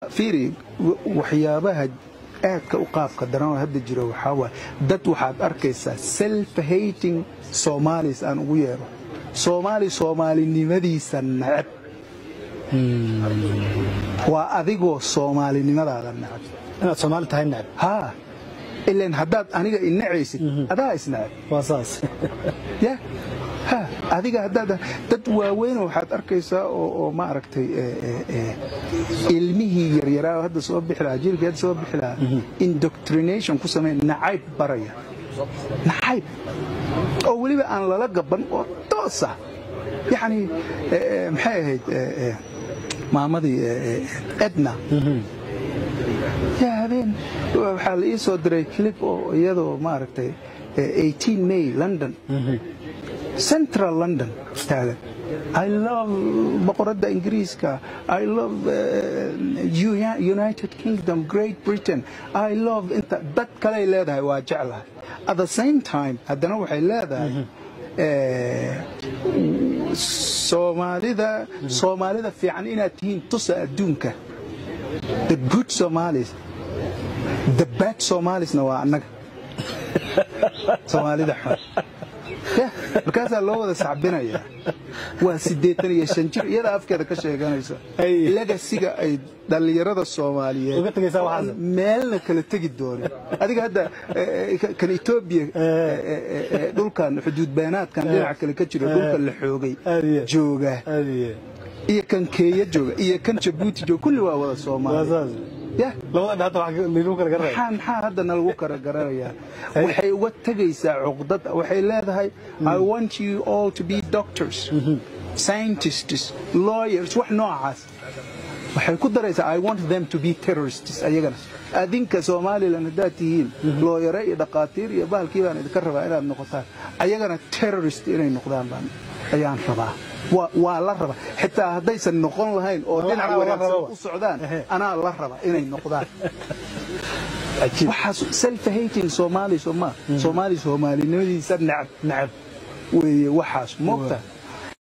fiiri wa- waxyaabaha aadka u qaabka daran oo hadda jira waxaa waay dad waxaad arkaysaa self hating somalis aan ugu yeero soomaali soomaalinimadiisa necab waa adigoo soomaalinimadaada necab inaad soomaali tahay necab haa ilan haddaad aniga inacaysid adaa isnacab waa saas ya ha adiga haddaad dad waaweynoo waxaad arkaysaa oo oo ma aragtay eh, eh, eh, ilmihii yaryaraa oo hadda soo bixi lahaa jiilkii hadda soo bixi lahaa indoctrination ku sameyn nacayb baraya nacayb oo weliba aan lala gaban oo toosa yacni eh, eh, maxay ahayd eh, eh, maamadii eh, eh, edna yaa habeen waxaa la ii soo diray clip oo iyadoo maaragtay eh, 18 may london central london taagan i love boqoradda ingiriiska i love uh, Uni- united kingdom great britain i love inta dad kaley leedahay waa jeclahay at the same time haddana waxay leedahay eh, soomaalida soomaalida fiican inaad tihiin tusa adduunka the good somalis the bad somalisna waa annaga soomaalida xun Yah, markaasaa loo wada sacbinaya waa siddeetan iyo shan jir iyada afkeeda ka sheeganaysa Ay. legasiga ay dhallinyarada soomaaliyeed Uga tegaysaa oo waxaas. aan meelna kala tegi doonin adiga hadda eh, eh, kan etoobiya eh, eh, eh, dhulkan xuduud beenaadkan dhinaca kale ka jiro dhulka la xoogay Aad iyo- jooga aad iyo iyo kan keenya jooga iyo kan jabuuti jooga kulli waa wada waa soomaali saas yah labada dhinac waxaa lagu kala garanaya maxaa maxaa haddana lagu kara garanayaa waxay uga tegaysaa cuqdad waxay leedahay i want you all to be doctors scientists lawyers wax noocaas waxay ku daraysaa i want them to be terrorists ayagana adinka somalilan haddaad tihiin looyare iyo dhaqaatiir iyo bahalkii baan idinka rabaa inaad noqotaan ayagana terrorist inay noqdaan baan ayaan rabaa waa waa la raba xitaa haddaysan noqon lahayn oo Anaa dhinac la wanaagsan rababa. u socdaan Ehe. anaa la raba inay noqdaan cajiib waxaas self hating soomaali soomaa soomaali soomaalinimadiisa necab necab weeye waxaas moogta